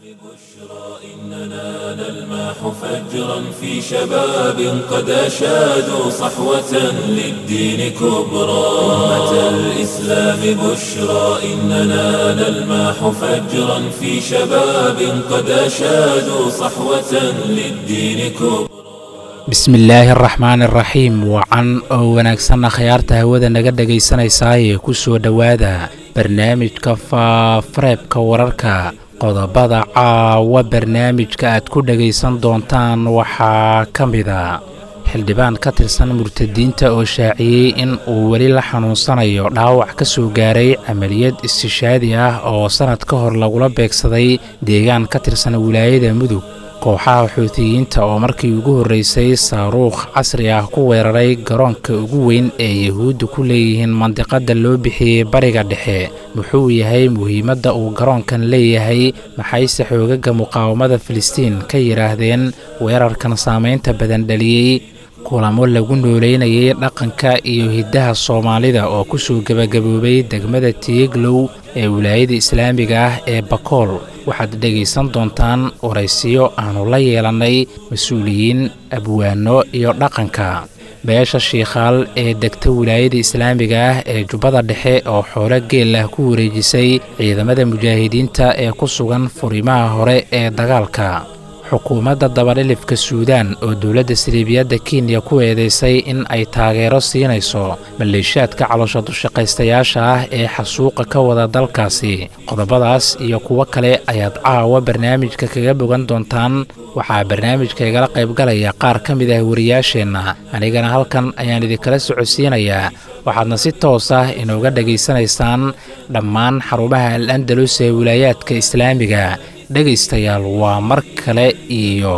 إننا نلمح فجرا في شباب قد أشادوا صحوة للدين كبرى أمة الإسلام بشرى إننا نلمح فجرا في شباب قد أشادوا صحوة للدين كبرى bismillaahi araxmaan iraxiim wacan oo wanaagsanna khayaarta hawada naga dhegaysanaysaayee ku soo dhowaada barnaamijka faafareebka wararka qodobada caawa barnaamijka aad ku dhegaysan doontaan waxaa ka mida xildhibaan ka tirsan murtadiinta oo shaaciyey in uu weli la xanuunsanayo dhaawac ka soo gaaray camaliyad istishaadi ah oo sannad ka hor lagula beegsaday deegaan ka tirsan wilaayada mudug kooxaha xuutiyiinta oo markii ugu horreysay saaruukh casri ah ku weeraray garoonka ugu weyn ee yahuudda ku leeyihiin mandiqadda loo bixiyey bariga dhexe muxuu yahay muhiimadda uu garoonkan leeyahay maxayse xoogaga muqaawamada filistiin ka yidhaahdeen weerarkan saamaynta badan dhaliyey kulamo lagu nooleynayay dhaqanka iyo hiddaha soomaalida oo ku soo gebagaboobay degmada tiiglow ee wilaayada islaamiga ah ee bakool waxaad dhegaysan doontaan waraysiyo aannu la yeelannay mas-uuliyiin abwaano iyo dhaqanka beesha shiikhaal ee degta wilaayada islaamiga ah ee jubbada dhexe oo xoolo geel ah ku wareejisay ciidamada mujaahidiinta ee ku sugan furimaha hore ee dagaalka xukuumadda dabadhilifka suudaan oo dowladda siliibiyadda kenya ku eedaysay in ay taageero siinayso maleeshaadka caloosha dushaqaystayaasha ah ee xasuuqa ka wada dalkaasi qodobadaas iyo kuwo kale ayaad caawa barnaamijka kaga bogan doontaan waxaa barnaamijka igala qaybgalaya qaar ka mid ah wariyaasheenna anigana halkan ayaan idinkala socodsiinayaa waxaadna si toos ah inooga dhegaysanaysaan dhammaan xarumaha al andalus ee wilaayaadka islaamiga dhegaystayaal waa mar kale iyo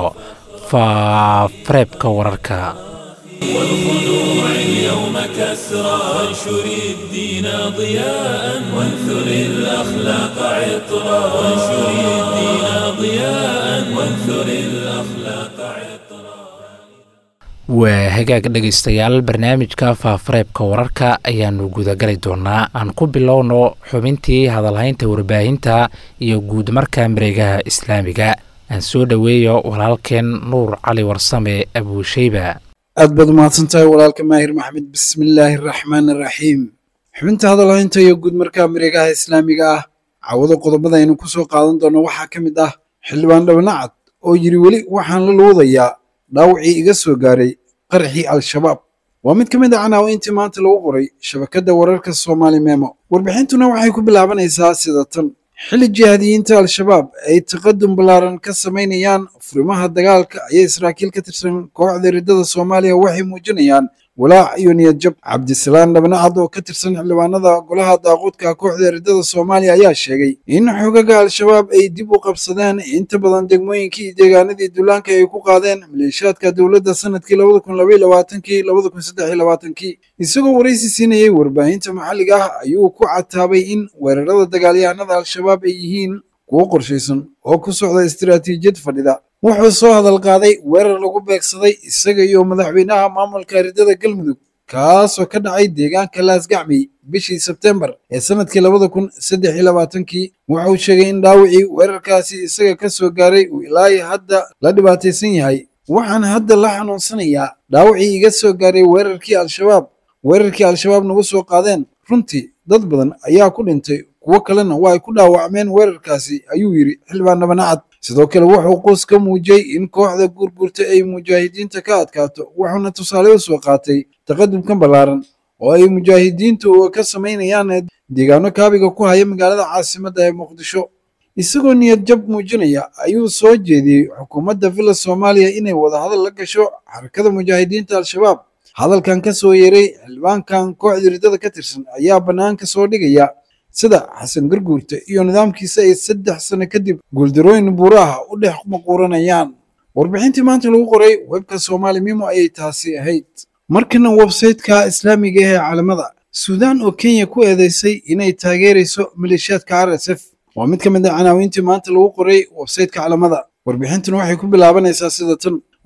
faafareebka wararka والخنوع اليوم كسرى وانشر الدين ضياء وانثر الأخلاق عطرا وانشر الدين ضياء وانثر الأخلاق عطرا waa hagaag dhegaystayaal barnaamijka faafareebka wararka ayaannu gudagali doonaa aan ku bilowno xubintii hadalhaynta warbaahinta iyo guud marka mareegaha islaamiga aan soo dhoweeyo walaalkeen nuur cali warsame abuusheyba aad baad umahadsan tahay walaalka maahir maxmed bismillaahi araxmaan araxiim xubinta hadalhaynta iyo guud markaa mareegaha islaamiga ah cawado qodobada aynu ku soo qaadan doono waxaa ka mid ah xildhibaan dhabanacad oo yidhi weli waxaan la luudayaa dhaawacii iga soo gaaray qarxii al-shabaab waa mid ka mid a canaawiintii maanta lagu qoray shabakadda wararka soomaali memo warbixintuna waxay ku bilaabanaysaa sida tan xilli jihaadiyiinta al-shabaab ay taqadum ballaaran ka samaynayaan furimaha dagaalka ayay saraakiil ka tirsan kooxda riddada soomaaliya waxay muujinayaan walaac iyo niyad jab cabdisalaan dhabnacad oo ka tirsan xildhibaanada golaha daaquudka kooxda riddada soomaaliya ayaa sheegay in xogaga al-shabaab ay dib u qabsadeen inta badan degmooyinkii iyo deegaanadii duulaanka ay ku qaadeen maleeshaadka dowladda sanadkii labada kun labaiy labaatankii labada kun saddex iyo labaatankii isagoo waraysi siinayay warbaahinta maxalliga ah ayuu ku cataabay in weerarada dagaalyahanada al-shabaab ay yihiin kuwo qorshaysan oo ku socda istiraatiijiyad fadhida wuxuu soo hadal qaaday weerar lagu beegsaday isaga iyo madaxweynaha maamulka riddada galmudug kaasoo ka dhacay deegaanka laasgacmey bishii sebtembar ee sanadkii labada kun saddex iyo labaatankii wuxuu sheegay in dhaawacii weerarkaasi isaga ka soo gaaray uu ilaahi hadda la dhibaataysan yahay waxaan hadda la xanuunsanayaa dhaawacii iga soo gaaray weerarkii al-shabaab weerarkii al-shabaab nagu soo qaadeen runtii dad badan ayaa ku dhintay kuwo kalena waa ay ku dhaawacmeen weerarkaasi ayuu yidhi xildhibaan dhabanacad sidoo kale wuxuu quus ka muujiyey in kooxda guurguurta ay mujaahidiinta ka adkaato wuxuuna tusaale u soo qaatay taqadumkan ballaaran oo ay mujaahidiintu ka samaynayaan deegaano kaabiga ku haya magaalada caasimadda ee muqdisho isagoo niyad jab muujinaya ayuu soo jeediyey xukuumadda villa soomaaliya inay wadahadal la gasho xarakada mujaahidiinta al-shabaab hadalkan ka soo yeeray xildhibaankan kooxda riddada ka tirsan ayaa bannaanka soo dhigaya sida xasan garguurta iyo nidaamkiisa ay saddex sano kadib guuldarooyin buuraha u dhex maquuranayaan warbixintii maanta lagu qoray webka soomaali mimo ayay taasi ahayd markana websayteka islaamiga ee caalamada suudaan oo kenya ku eedeysay inay taageerayso maleeshiyaadka r s f waa mid ka mid a canaawiintii maanta lagu qoray websayteka caalamada warbixintuna waxay ku bilaabanaysaa sida tan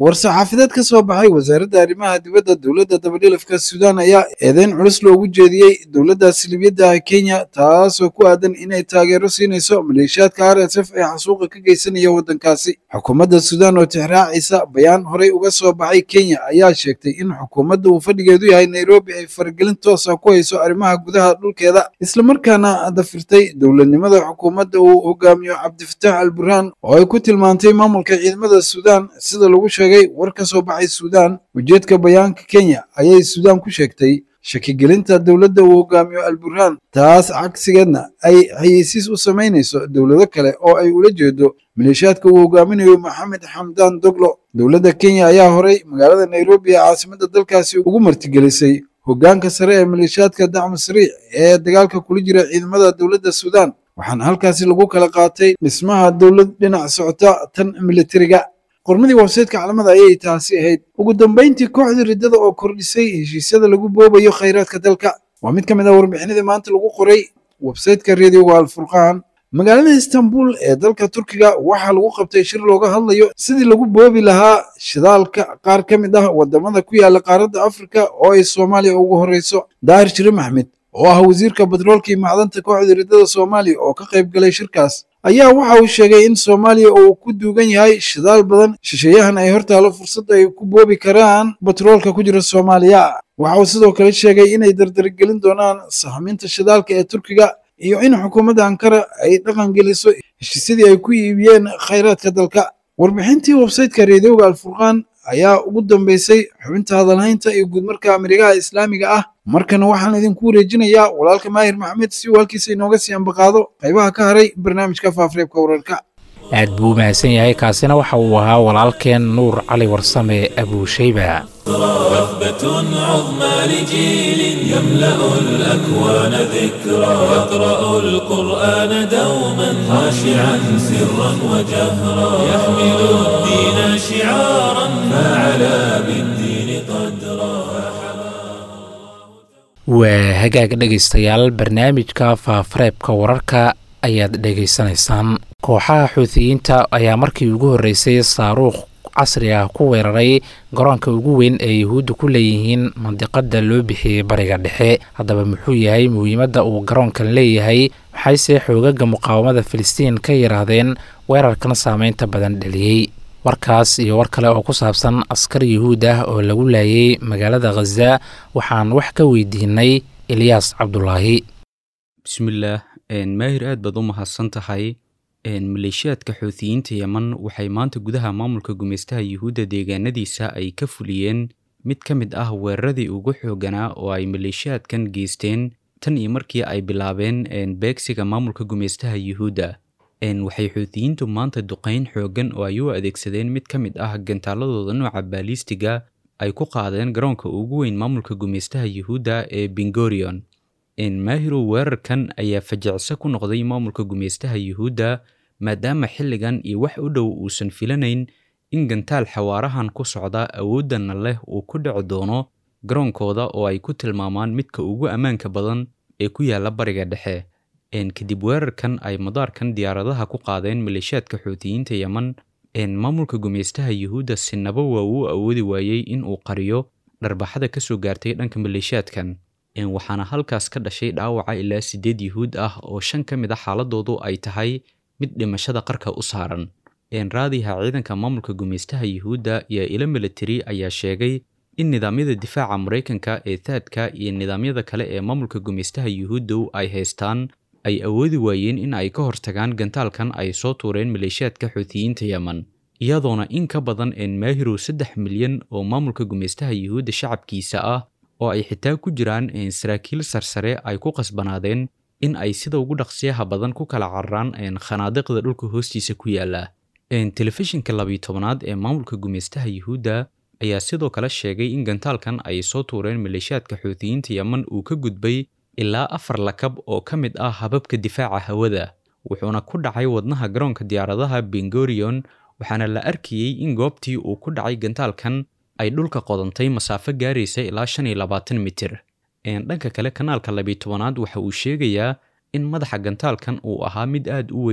war-saxaafadeed ka soo baxay wasaaradda arrimaha dibadda dowladda dabadhilafka suudaan ayaa eedeyn culus loogu jeediyey dowladda silibiyadda kenya taasoo ku aadan inay taageero siinayso maleeshiyaadka r s f ee xasuuqa ka geysanaya waddankaasi xukuumadda suudaan oo tixraacaysa bayaan horey uga soo baxay kenya ayaa sheegtay in xukuumadda uu fadhigeedu yahay nairobi ay faragelin toosa ku hayso arrimaha gudaha dhulkeeda islamarkaana dafirtay dowladnimada xukuumadda uu hogaamiyo cabdifataax al burhaan oo ay ku tilmaantay maamulka ciidamada suudaan sida lagu sheegay war ka soo baxay suudaan ujeedka bayaanka kenya ayay suudaan ku sheegtay shakigelinta dowladda uu hogaamiyo al burhaan taas cagsigeedna ay xayeysiis u samaynayso dowlado kale oo ay ula jeedo maleeshiyaadka uu hogaaminayo maxamed xamdaan doglo dowladda kenya ayaa horey magaalada nairobi ee caasimadda dalkaasi ugu martigelisay hoggaanka sare ee maleeshiyaadka dacmu sariic ee dagaalka kula jira ciidamada dowladda suudaan waxaana halkaasi lagu kala qaatay dhismaha dowlad dhinac socota tan militariga qormadii websaytka calamada ayay taasi ahayd ugu dambayntii kooxda riddada oo kordhisay heshiisyada lagu boobayo khayraadka dalka waa mid ka mid ah warbixinadii maanta lagu qoray websaytka reediyoga alfurqaan magaalada istanbul ee dalka turkiga waxaa lagu qabtay shir looga hadlayo sidii lagu boobi lahaa shidaalka qaar ka mid ah wadamada ku yaala qaaradda afrika oo ay soomaaliya ugu horeyso daahir shire maxmed oo ah wasiirka batroolka iyo macdanta kooxda riddada soomaaliya oo ka qayb galay shirkaas ayaa waxa uu sheegay in soomaaliya uu ku duugan yahay shidaal badan shisheeyahan ay hortaalo fursad ay ku boobi karaan batroolka ku jira soomaaliya waxa uu sidoo kale sheegay inay dardargelin doonaan sahminta shidaalka ee turkiga iyo in xukuumadda ankara ay dhaqan geliso heshiisyadii ay ku iibiyeen khayraadka dalka warbixintii websaytka reediyoga alfurqaan ayaa ugu dambeysay xubinta hadalhaynta iyo guudmarka amerikaha islaamiga ah markana waxaan idinku wareejinayaa walaalka maahir maxamed si uu halkiisa inooga sii ambaqaado qaybaha ka haray barnaamijka faafareebka wararka aad buu u mahadsan yahay kaasina waxa uu ahaa walaalkeen nuur cali warsame abuushayba وثبة عظمى لجيل يملأ الأكوان ذكرى يقرأ القرآن دوما خاشعا سرا وجهرا يحمل الدين شعارا فعلى بالدين قدرا waa hagaag dhegaystayaal barnaamijka faafareebka wararka ayaad dhegaysanaysaan kooxaha xuutiyiinta ayaa markii ugu horreysay saaruukh casri ah ku weeraray garoonka ugu weyn ee yuhuudda ku leeyihiin mandiqada loo bixiyey bariga dhexe haddaba muxuu yahay muhiimadda uu garoonkan leeyahay maxayse xoogaga muqaawamada filistiin ka yiraahdeen weerarkan saameynta badan dhaliyey warkaas iyo war kale oo ku saabsan askar yuhuud ah oo lagu laayay magaalada khaza waxaan wax ka weydiinay ilyaas cabdulaahi bismillaah maahir aad baad u mahadsan tahay maleeshiyaadka xuutiyiinta yeman waxay maanta gudaha maamulka gumeystaha yuhuudda deegaanadiisa ay ka fuliyeen mid ka mid ah weeraradii ugu xooganaa oo ay maleeshiyaadkan geysteen tan iyo markii ay bilaabeen beegsiga maamulka gumeystaha yuhuudda waxay xuutiyiintu maanta duqayn xoogan oo ay u adeegsadeen mid ka mid ah gantaaladooda nooca baalistiga ay ku qaadeen garoonka ugu weyn maamulka gumeystaha yuhuudda ee bingorion maahirow weerarkan ayaa fajacso ku noqday maamulka gumeystaha yuhuudda maadaama xilligan iyo wax u dhow uusan filanayn in gantaal xawaarahan ku socda awooddanna leh uu ku dhici doono garoonkooda oo ay ku tilmaamaan midka ugu ammaanka badan ee ku yaala bariga dhexe kadib weerarkan ay madaarkan diyaaradaha ku qaadeen maleeshiyaadka xuutiyiinta yeman maamulka gumeystaha yuhuudda sinaba waa uu awoodi waayey in uu qariyo dharbaxada ka soo gaartay dhanka maleeshiyaadkan waxaana halkaas ka dhashay dhaawaca ilaa siddeed yuhuud ah oo shan ka mid a xaaladoodu ay tahay mid dhimashada qarka u saaran raadiha ciidanka maamulka gumeystaha yuhuudda iyo ilo militari ayaa sheegay in nidaamyada difaaca maraykanka ee taadka iyo nidaamyada kale ee maamulka gumeystaha yuhuuddow ay haystaan ay awoodi waayeen in ay ka hortagaan gantaalkan ay soo tuureen maleeshiyaadka xuutiyiinta yeman iyadoona in ka badan een maahirow saddex milyan oo maamulka gumeystaha yuhuudda shacabkiisa ah oo ay xitaa ku jiraan saraakiil sarsare ay ku qasbanaadeen in ay sida ugu dhaqsiyaha badan ku kala cararaan khanaadiqda dhulka hoostiisa ku yaala telefishinka labiyo tobanaad ee maamulka gumeystaha yuhuudda ayaa sidoo kale sheegay in gantaalkan ay soo tuureen maleeshiyaadka xuutiyiinta yeman uu ka gudbay ilaa afar lakab oo ka mid ah hababka difaaca hawada wuxuuna ku dhacay wadnaha garoonka diyaaradaha bengorion waxaana la arkayey in goobtii uu ku dhacay gantaalkan ay dhulka qodantay masaafo gaaraysa ilaa shan iyo labaatan mitir dhanka kale kanaalka labiyo tobanaad waxa uu sheegayaa in madaxa gantaalkan uu ahaa mid aad u weyn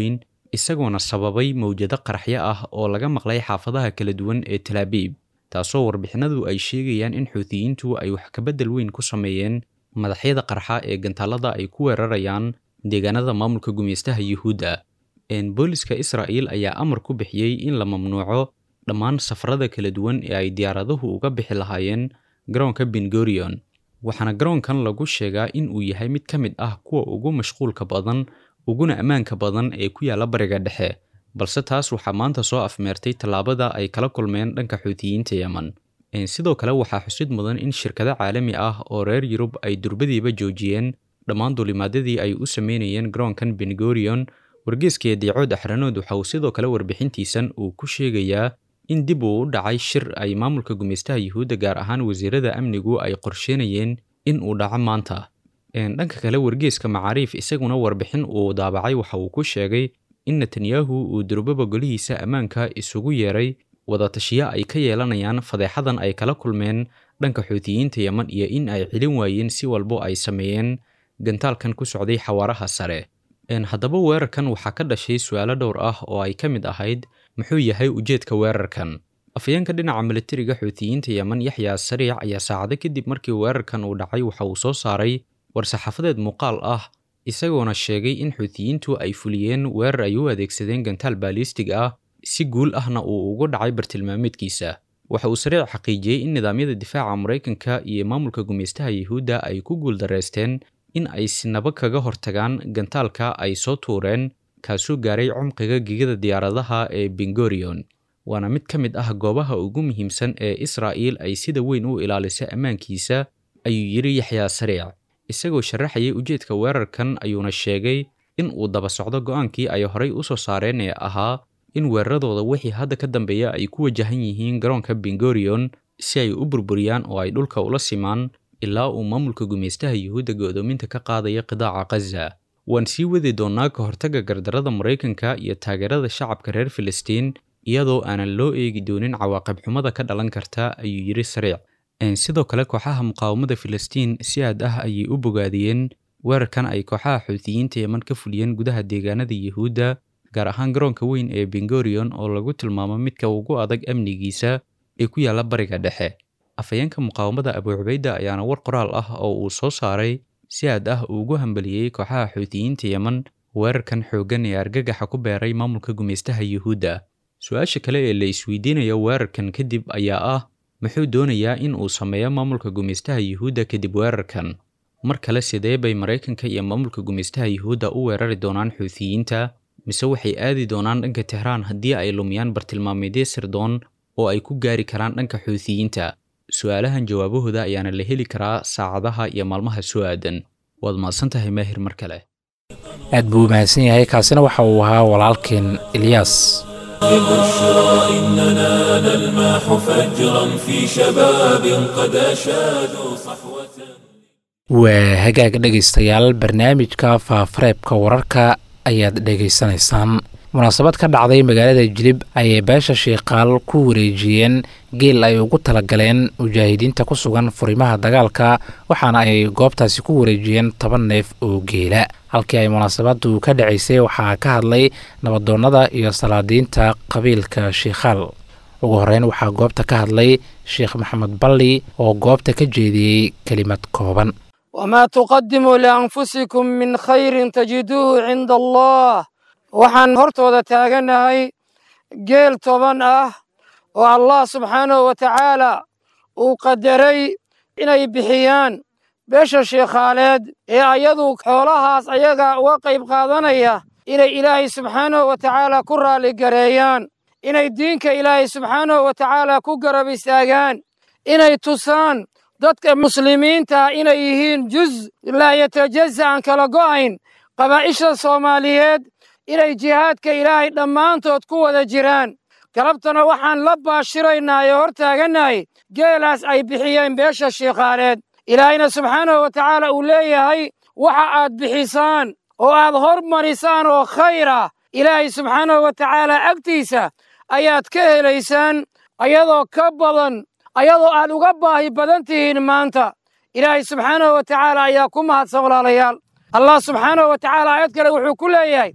isagoona sababay mawjado qaraxyo ah oo laga maqlay xaafadaha kala duwan ee talaabiib taasoo warbixinadu ay sheegayaan in xuutiyiintu ay wax kabedel weyn ku sameeyeen madaxyada qarxa ee gantaalada ay ku weerarayaan deegaanada maamulka gumeystaha yuhuudda booliska israa'il ayaa amar ku bixiyey in la mamnuuco dhammaan safarada kala duwan ee ay diyaaraduhu uga bixi lahaayeen garoonka bengorion waxaana garoonkan lagu sheegaa in uu yahay mid ka mid ah kuwa ugu mashquulka badan uguna ammaanka badan ee ku yaalla bariga dhexe balse taas waxaa maanta soo afmeertay tallaabada ay kala kulmeen dhanka xuutiyiinta yemen sidoo kale waxaa xusid mudan in shirkado caalami ah oo reer yurub ay durbadiiba joojiyeen dhammaan duulimaadyadii ay u sameynayeen garoonkan bengorion wargeeska diicood axranood waxa uu sidoo kale warbixintiisan uu ku sheegayaa in dib uu u dhacay shir ay maamulka gumeystaha yuhuudda gaar ahaan wasiirada amnigu ay qorsheynayeen in uu dhaco maanta dhanka kale wargeeska macaariif isaguna warbixin uu daabacay waxa uu ku sheegay in netanyahu uu durbaba golihiisa ammaanka isugu yeeray wadatashiyo ay ka yeelanayaan fadeexadan ay kala kulmeen dhanka xuutiyiinta yemen iyo in ay celin waayeen si walbo ay sameeyeen gantaalkan ku socday xawaaraha sare haddaba weerarkan waxaa ka dhashay su-aalo dhowr ah oo ay ka mid ahayd muxuu yahay ujeedka weerarkan afayeenka dhinaca militariga xuutiyiinta yemen yaxya sariic ayaa saacado kadib markii weerarkan uu dhacay waxa uu soo saaray war-saxaafadeed muuqaal ah isagoona sheegay in xuutiyiintu ay fuliyeen weerar ay u adeegsadeen gantaal baalistig ah si guul ahna uu ugu dhacay bartilmaameedkiisa waxa uu sariic xaqiijiyey in nidaamyada difaaca maraykanka iyo maamulka gumeystaha yuhuudda ay ku guuldareysteen in ay sinaba kaga hortagaan gantaalka ay soo tuureen kaasoo gaaray cumqiga gegada diyaaradaha ee bengorion waana mid ka mid ah goobaha ugu muhiimsan ee israa'iil ay sida weyn u ilaaliso ammaankiisa ayuu yidhi yaxyaa sariic isagoo sharaxayay ujeedka weerarkan ayuuna sheegay in uu daba socdo go'aankii ay horay u soo saareen ee ahaa in weeraradooda wixii hadda ka dambeeya ay ku wajahan yihiin garoonka bengorion si ay u burburiyaan oo ay dhulka ula simaan ilaa uu maamulka gumeystaha yuhuudda go'doominta ka qaadaya qidaaca khaza waan sii wadi doonnaa ka hortagga gardarada maraykanka iyo taageerada shacabka reer filistiin iyadoo aanan loo eegi doonin cawaaqib xumada ka dhalan karta ayuu yidhi sariic sidoo kale kooxaha muqaawamada filistiin si aad ah ayay u bogaadiyeen weerarkan ay kooxaha xuutiyiinta yeman ka fuliyeen gudaha deegaanada yuhuudda gaar ahaan garoonka weyn ee bengorion oo lagu tilmaamo midka ugu adag amnigiisa ee ku yaalla bariga dhexe afayeenka muqaawamada abu cubayda ayaana war qoraal ah oo uu soo saaray si aad ah ugu hambaliyey kooxaha xuutiyiinta yemen weerarkan xooggan ee argagaxa ku beeray maamulka gumeystaha yuhuudda su-aasha kale ee la isweydiinayo weerarkan kadib ayaa ah muxuu doonayaa in uu sameeyo maamulka gumeystaha yuhuudda kadib weerarkan mar kale sidee bay maraykanka iyo maamulka gumeystaha yuhuudda u weerari doonaan xuutiyiinta mise waxay aadi doonaan dhanka tehraan haddii ay lumiyaan bartilmaameedyo sirdoon oo ay ku gaari karaan dhanka xuutiyiinta su-aalahan jawaabahooda ayaana la heli karaa saacadaha iyo maalmaha soo aadan waad mahadsan tahay maahir mar kale aad buu u mahadsan yahay kaasina waxa uu ahaa walaalkeen ilyaas ببشرى إننا نلمح فجرا في شباب قد أشادوا صحوة waa hagaag dhegaystayaal barnaamijka faafareebka wararka ayaad dhegaysanaysaan munaasabad ka dhacday magaalada jilib ayay beesha shiikaal ku wareejiyeen geel ay ugu talagaleen mujaahidiinta ku sugan furimaha dagaalka waxaana ay goobtaasi ku wareejiyeen toban neef oo geela halkii ay munaasabadu ka dhacaysay waxaa ka hadlay nabadoonnada iyo salaadiinta qabiilka shiikhaal ugu horeyn waxaa goobta ka hadlay sheekh maxamed balli oo goobta ka jeediyey kelimad kooban وما تقدموا لأنفسكم من خير تجدوه عند الله waxaan hortooda taaganahay geel toban ah oo allah subxaanahu wa tacaala uu qadaray inay bixiyaan beesha sheekhaaleed ee ayadu xoolahaas ayaga uga qayb qaadanaya inay ilaahay subxaanahu wa tacaala ku raalligareeyaan inay diinka ilaahay subxaanahu wa tacaala ku garab istaagaan inay tusaan dadka muslimiinta inay yihiin juz laa yatajaza aan kala go'ayn qabaa'isha soomaaliyeed inay jihaadka ilaahay dhammaantood ku wada jiraan galabtana waxaan la baashiraynaa ee hor taagannahay geelaas ay bixiyeen beesha shiikhaaleed ilaahayna subxaanahu wa tacaala uu leeyahay waxa aad bixisaan oo aad hormarisaan oo khayr ah ilaahay subxaanahu wa tacaala agtiisa ayaad ka helaysaan ayadoo ka badan ayadoo aad uga baahi badan tihiin maanta ilaahay subxaanahu wa tacaala ayaa ku mahadsan walaalayaal allah subxaanahu wa tacaala aayad kale wuxuu ku leeyahay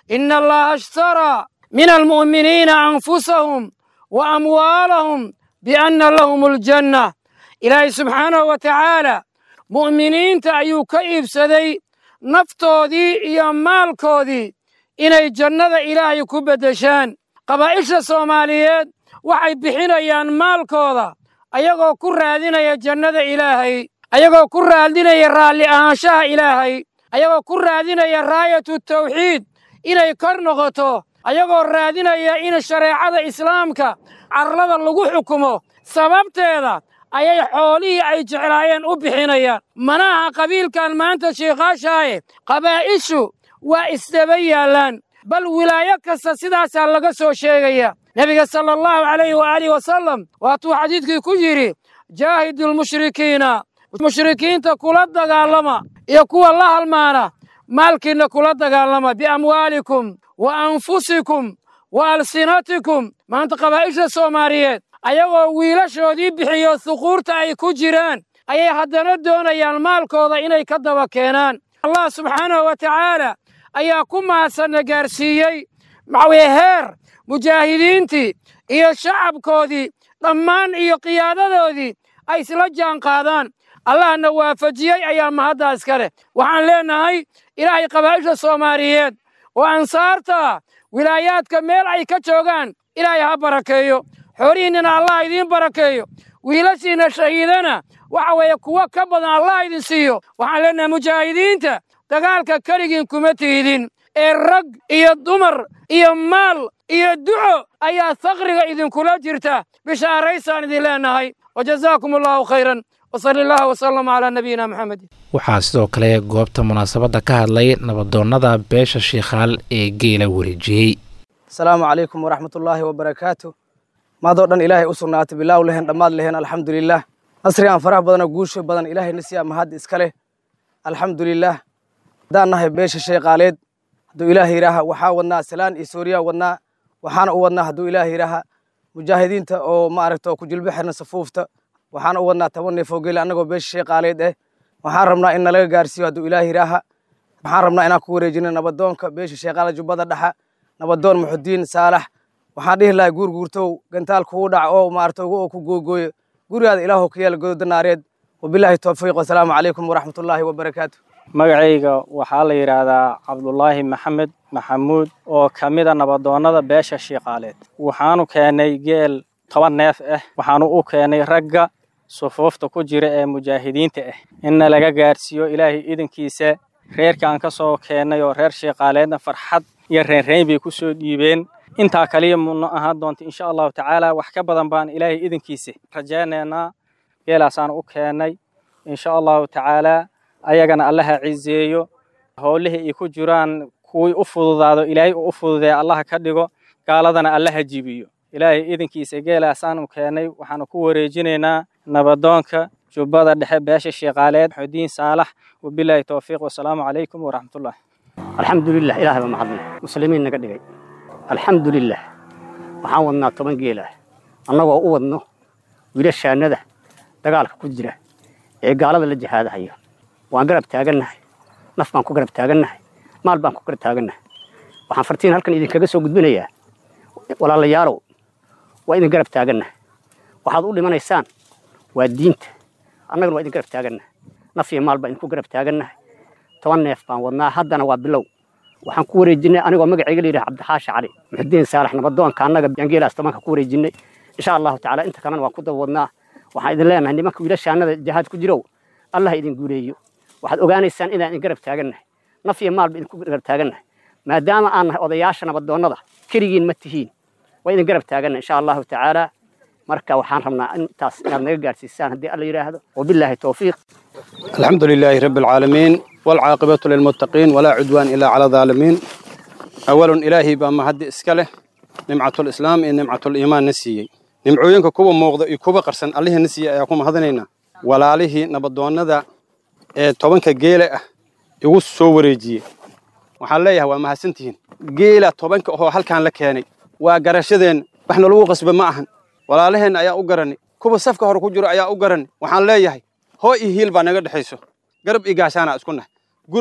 ina allaha ashtaraa min almu'miniina anfusahum wa amwaalahum bianna lahum aljanna ilaahay subxaanahu wa tacaala mu'miniinta ayuu ka iibsaday naftoodii iyo maalkoodii inay jannada ilaahay ku beddeshaan qabaa'isha soomaaliyeed waxay bixinayaan maalkooda ayagoo ku raadinaya jannada ilaahay ayagoo ku raadinaya raalli ahaanshaha ilaahay ayagoo ku raadinaya raayatu tawxiid inay kor noqoto ayagoo raadinaya in shareecada islaamka carlada lagu xukumo sababteeda ayay xoolihii ay jeclaayeen u bixinayaan manaha qabiilkan maanta shiikhaashaaye qabaa'ishu waa isdaba yaallaan bal wilaayo kasta sidaasaa laga soo sheegaya nebiga sala allahu calayhi waaalihi wasalam waatuu xadiidkii ku yidhi jaahidu lmushrikiina mushrikiinta kula dagaalama iyo kuwa la halmaana maalkiinna kula dagaalama biamwaalikum wa anfusikum wa alsinatikum maanta qabaa'isha soomaaliyeed ayagoo wiilashoodii bixiyo huquurta ay ku jiraan ayay haddana doonayaan maalkooda inay ka daba keenaan allah subxaanahu wa tacaala ayaa ku mahadsanna gaarsiiyey maxaweye heer mujaahidiintii iyo shacabkoodii dhammaan iyo qiyaadadoodii ay isla jaan qaadaan allahna waafajiyey ayaa mahaddaa iska leh waxaan leennahay ilaahay qabaa'isha soomaaliyeed oo ansaarta wilaayaadka meel ay ka joogaan ilaahay ha barakeeyo xoolihiinnana allah idiin barakeeyo wiilashiinna shahiidana waxa weeye kuwo ka badan allah idin siiyo waxaan leennahay mujaahidiinta dagaalka keligiin kuma tiidin ee rag iyo dumar iyo maal iyo duco ayaa faqriga idinkula jirta bishaaraysaan idin leennahay wajazaakum allahu khayran wsali allah wsalam calaa nabiyina maxamed waxaa sidoo kale goobta munaasabadda ka hadlay nabadoonnada beesha shiikhaal ee geela wareejiyey asalaamu calaykum waraxmatullaahi wabarakaatu maadoo dhan ilaahay u sugnaatay bilaaw lehen dhammaad lehen alxamdulilah nasri aan farax badanoo guusho badan ilaahay nasiya mahad iska leh alxamdulilah haddaan nahay beesha sheeqaaleed hadduu ilaah yidhaaha waxaa wadnaa salaan iyo sooriyaa wadnaa waxaana u wadnaa hadduu ilaah yidhaaha mujaahidiinta oo maaragta oo ku jilbo xirna safuufta waxaana u wadnaa toban neef oo geela annagoo beesha sheeqaaleed eh waxaan rabnaa in nalaga gaarsiiyo hadduu ilaah yidhaaha waxaan rabnaa inaan ku wareejino nabadoonka beesha sheeqaale jubbada dhexa nabadoon muxudiin saalax waxaan dhihi lahay guurguurtow gantaal kugu dhac oo maarata oo ku googooyo gurigaada ilaahow ka yeela gododa naareed wabilaahi towfiiq wasalaamu calaykum waraxmatullaahi wabarakaatu magacayga waxaa la yidhaahdaa cabdulaahi maxamed maxamuud oo ka mida nabadoonnada beesha shiiqaaleed waxaanu keennay geel toban neef ah waxaanu u keennay ragga sufuufta ku jira ee mujaahidiinta ah inna laga gaarsiiyo ilaahay idankiisa reerkaan ka soo keennay oo reer shiiqaaleedna farxad iyo reenreyn bay ku soo dhiibeen intaa kaliya muna ahaan doonta insha allahu tacaala wax ka badan baan ilaahay idankiisa rajaynaynaa geelaasaan u keennay insha allahu tacaalaa ayagana allaha cizeeyo howlihii ay ku jiraan kuwii u fududaado ilaahay uu u fududeeya allaha ka dhigo gaaladana allaha jibiyo ilaahay idankiisa geelaasaanu keennay waxaanu ku wareejinaynaa nabadoonka jubbada dhexe beesha shiiqaaleed xudiin saalax wabilaahi towfiiq wasalaamu calaykum waraxmatullah alxamdulilah ilahay baa mahadnay muslimiin naga dhigay alxamdulilah waxaan wadnaa toban geelah annagoo u wadno wiilashaannada dagaalka ku jira ee gaalada la jihaadahayo waan garab taagannahay naf baan ku garab taagannahay maal baan ku garab taagannahay waxaan fartiin halkan idinkaga soo gudbinayaa walaalayaalow waa idin garab taagannahay waxaad u dhimanaysaan waa diinta annagana waa idin garab taagannahay naf iyo maal baan idinku garab taagannahay toban neef baan wadnaa haddana waa bilow waxaan ku wareejinay anigoo magacayga layidhaha cabdixaashi cali muxudiin saalax nabadoonka annaga yangeelaas tobanka ku wareejinay insha allahu tacaala inta kalena waan ku daba wadnaa waxaan idin leenahay nimanka wiilashaannada jihaad ku jirow allah idin guuleeyo waxaad ogaanaysaan inaan idin garab taagannahay naf iyo maalba idinku garab taagannahay maadaama aan nahay odayaasha nabadoonnada keligiin ma tihiin waa idin garab taagannahay insha allahu tacaala marka waxaan rabnaa intaas inaad naga gaarsiisaan haddii alla yidhaahdo wabilaahi towfiiq الحمد لله رب العالمين والعاقبة للمتقين ولا عدوان إلا على الظالمين أولا إلهي بما هدي إسكاله نمعة الإسلام إن نمعة الإيمان نسيي نمعوينك كوبا موغضا كوبا قرسن الله نسيي أيكم هذنينا ولا عليه نبضوان ذا tobanka geela ah igu soo wareejiyey waxaan leeyahay waa mahadsantihiin geela tobanka oo halkaan la keenay waa garashadeen wax nalagu qasba ma ahan walaalaheenna ayaa u garanay kuwa safka hore ku jiro ayaa u garanay waxaan leeyahay hoo iyo hiil baa naga dhexayso garab iyo gaashaanaa isku nahay gurmud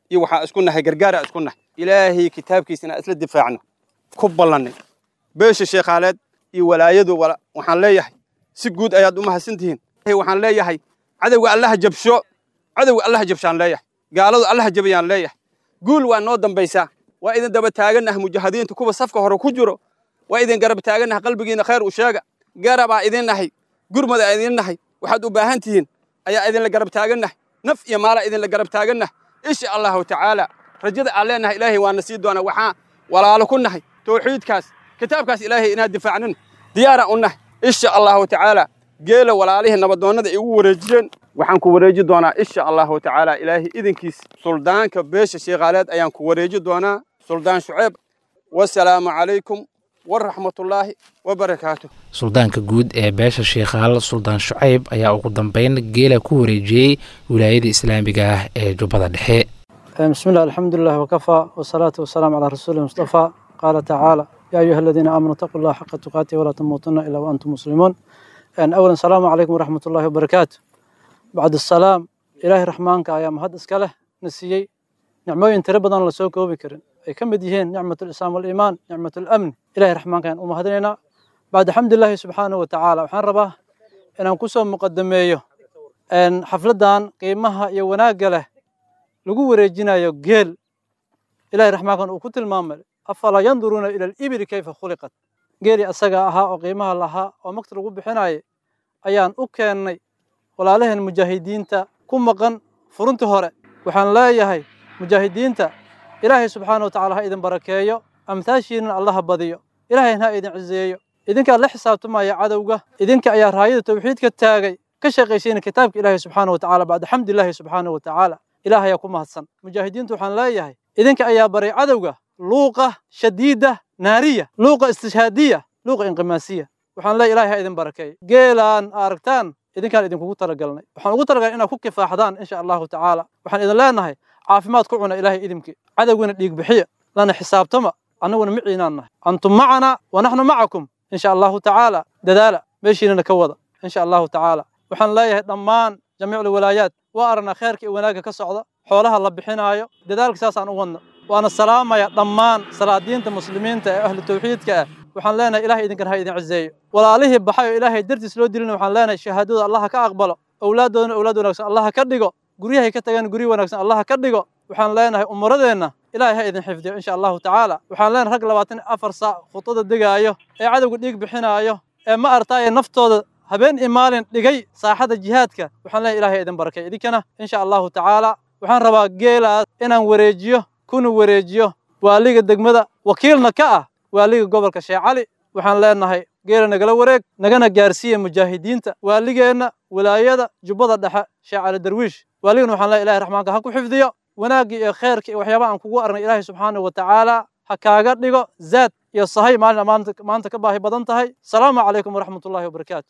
iyo waxaa isku nahay gargaara isku nahay ilaahay kitaabkiisa inaan isla difaacno ku ballannay beesha sheekhaaleed iyo walaayadu waxaan leeyahay si guud ayaad u mahadsantihiin waxaan leeyahay cadowga allaha jabsho cadowga allaha jabshaan leeyahay gaaladu allaha jabayaan leeyahay guul waa noo dambaysaa waa idin daba taagannaha mujaahidiinta kuwa safka hore ku jiro waa idin garab taagannaha qalbigiina khayr u sheega garabaa idin nahay gurmada idin nahay waxaad u baahan tihiin ayaa idinla garab taagannahay naf iyo maala idinla garab taagannahay insha allahu tacaala rajada aan leenahay ilaahay waana sii doonaa waxaa walaalo ku nahay tawxiidkaas kitaabkaas ilaahay inaad difaacnin diyaaraan u nahay insha allahu tacaala geela walaalihii nabadoonnada ay ugu wareejiyeen waxaan ku wareeji doonaa insha allahu tacaala ilaahay idinkiis suldaanka beesha sheekhaaleed ayaan ku wareeji doonaa suldaan shuceeb wasalaamu calaykum waraxmatullaahi wabarakaatu suldaanka guud ee beesha sheekhaal suldaan shucayb ayaa ugu dambeyn geela ku wareejiyey wilaayada islaamiga ah ee jubbada dhexe بسم الله الحمد لله وكفى والصلاة والسلام على رسول المصطفى قال تعالى يا أيها الذين آمنوا اتقوا الله حق تقاته ولا تموتن إلا وأنتم مسلمون أن أولا السلام عليكم ورحمة الله وبركاته بعد السلام إلهي رحمانك يا مهد إسكاله نسيي نعموين تربضان لسوكو بكرن أي كم بديهين نعمة الإسلام والإيمان نعمة الأمن إلهي رحمانك أن أمهدنا بعد حمد الله سبحانه وتعالى وحان رباه إن أنكسو مقدميه أن حفلدان قيمها يوناق له lagu wareejinayo geel ilahay raxmaankan uu ku tilmaamay afalaa yanduruuna ila alibili kayfa khuliqat geelii asaga ahaa oo qiimaha lahaa oo magta lagu bixinayay ayaan u keennay walaalaheen mujaahidiinta ku maqan furuntii hore waxaan leeyahay mujaahidiinta ilaahay subxaana wa tacala ha idin barakeeyo amtaashiinna allaha badiyo ilaahayna ha idin ciseeyo idinkaa la xisaabtamaya cadowga idinka ayaa raayada tawxiidka taagay ka shaqaysiina kitaabka ilaahay subxaana wa tacala bacda xamdilaahi subxaana wa tacaala ilaah ayaa ku mahadsan mujaahidiintu waxaan leeyahay idinka ayaa baray cadowga luuqa shadiida naariya luuqa istishhaadiya luuqa inqimaasiya waxaan leeyahay ilahay ha idin barakeeyo geelaan aragtaan idinkaan idinkugu talagalnay waxaan ugu talagalnay inaad ku kifaaxdaan insha allahu tacaala waxaan idin leenahay caafimaad ku cuna ilaahay idimkii cadowgana dhiig bixiya lana xisaabtama annaguna miciinaan nahay antum macana wa naxnu macakum insha allahu tacaala dadaala meeshiinana ka wada insha allahu tacaala waxaan leeyahay dhammaan jamiic alwalaayaat waa aragnaa khayrka iyo wanaagga ka socda xoolaha la bixinaayo dadaalka saasaan u wadno waana salaamaya dhammaan salaadiinta muslimiinta ee ahlu tawxiidka ah waxaan leenahay ilahay idinkan ha idin cizeeyo walaalihii baxay oo ilaahay dartiis loo dilina waxaan leenahay shahaadada allaha ka aqbalo owlaaddoodana owlaad wanaagsan allaha ka dhigo guryahay ka tagaan guryo wanaagsan allaha ka dhigo waxaan leenahay umuradeenna ilahay ha idin xifdiyo insha allahu tacaala waxaan leenahay rag labaatan afar saac khudada degaayo ee cadowga dhiig bixinaayo ee ma artaaye naftooda habeen iyo maalin dhigay saaxada jihaadka waxaan leeyahay ilahay idin barakay idinkana insha allahu tacaala waxaan rabaa geelaas inaan wareejiyo kuna wareejiyo waaliga degmada wakiilna ka ah waaliga gobolka sheekh cali waxaan leenahay geela nagala wareeg nagana gaarsiiya mujaahidiinta waaligeenna walaayada jubbada dhexe sheekh cali darwiish waaligana waxaan leeyahay ilahay raxmaanka ha ku xifdiyo wanaagga iyo khayrka iyo waxyaabaha aan kugu aragnay ilaahay subxaanahu wa tacaala ha kaaga dhigo zaad iyo sahay maalin maanta ka baahi badan tahay asalaamu calaykum waraxmat ullahi wabarakaatu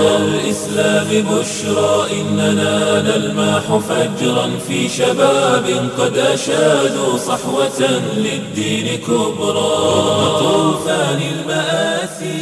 الإسلام بشرى إننا نلمح فجرا في شباب قد أشادوا صحوة للدين كبرى طوفان المآسي